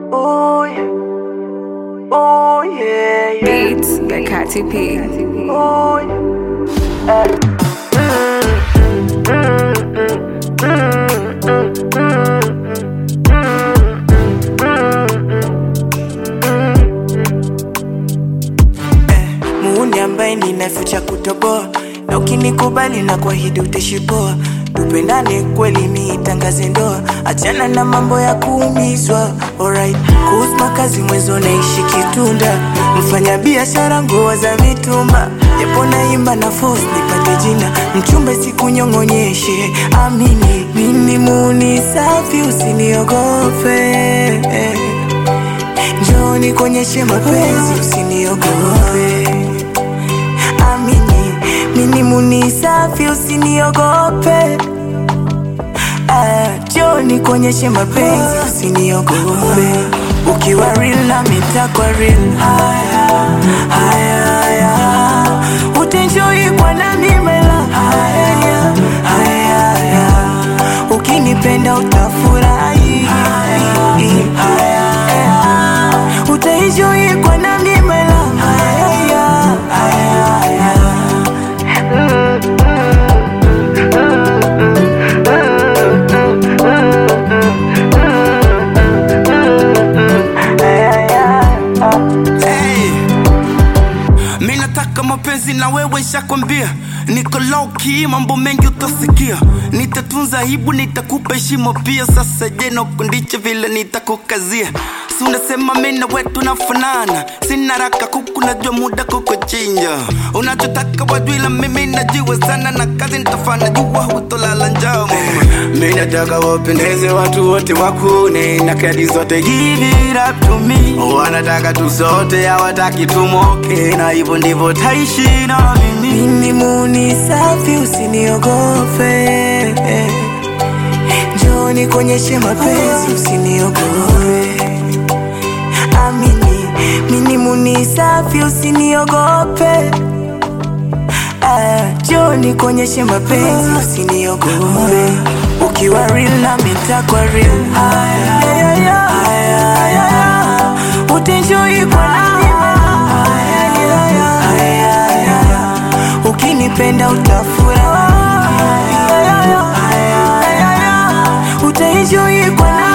Oh yeah. Oh yeah, yeah. Beats by Katy P. Oh yeah. Muuni ambaye ninaficha kutoboa, na ukinikubali na kuahidi utashipoa. Tupendane kweli, niitangaze ndoa, achana na mambo ya kuumizwa. Alright, kuhusu makazi mwezo naishi Kitunda, mfanya biashara nguo za mitumba, japo naimba na force nipate jina, mchumba sikunyong'onyeshe, amini mimi muuni safi, usiniogope Njoo nikuonyeshe mapenzi, usiniogope. Amini mimi muni safi, usiniogope. Ah, Njoo nikuonyeshe mapenzi, usiniogope. Ukiwa real na mitakwa real. Haya, haya, haya. Utaenjoy kwa nami mela. Haya, haya, haya. Ukinipenda utafurahi. Haya, haya. Utaenjoy kwa nami mela. Haya, haya, haya. Hey. Mi nataka mapenzi na wewe nshakwambia niko low key, mambo mengi utasikia nitatunza aibu nitakupa heshima pia sasa je nakundiche vile nitakukazia si unasema mi na we tunafanana sina raka kuku najua muda kukuchinja unachotaka wajwila mimi najua sana na kazi nitafanya jua hutolala njaa mama mi nataka wapendeze watu wote wakune na kadi zote give it up to me wanataka tu sote hawataki tumoke na hivyo ndivyo taishi na mimi Mimi muni safi, usiniogope. Njoo nikuonyeshe mapenzi, usiniogope. Amini mimi muni safi, usiniogope. Ah, Njoo nikuonyeshe mapenzi, usiniogope. Ukiwa real na mitakwa real. Haya, haya, haya, haya. Utaenjoy kwa nami. Haya, haya, haya, haya. Ukinipenda utafurahi. Haya, haya, haya. Utaenjoy kwa nami.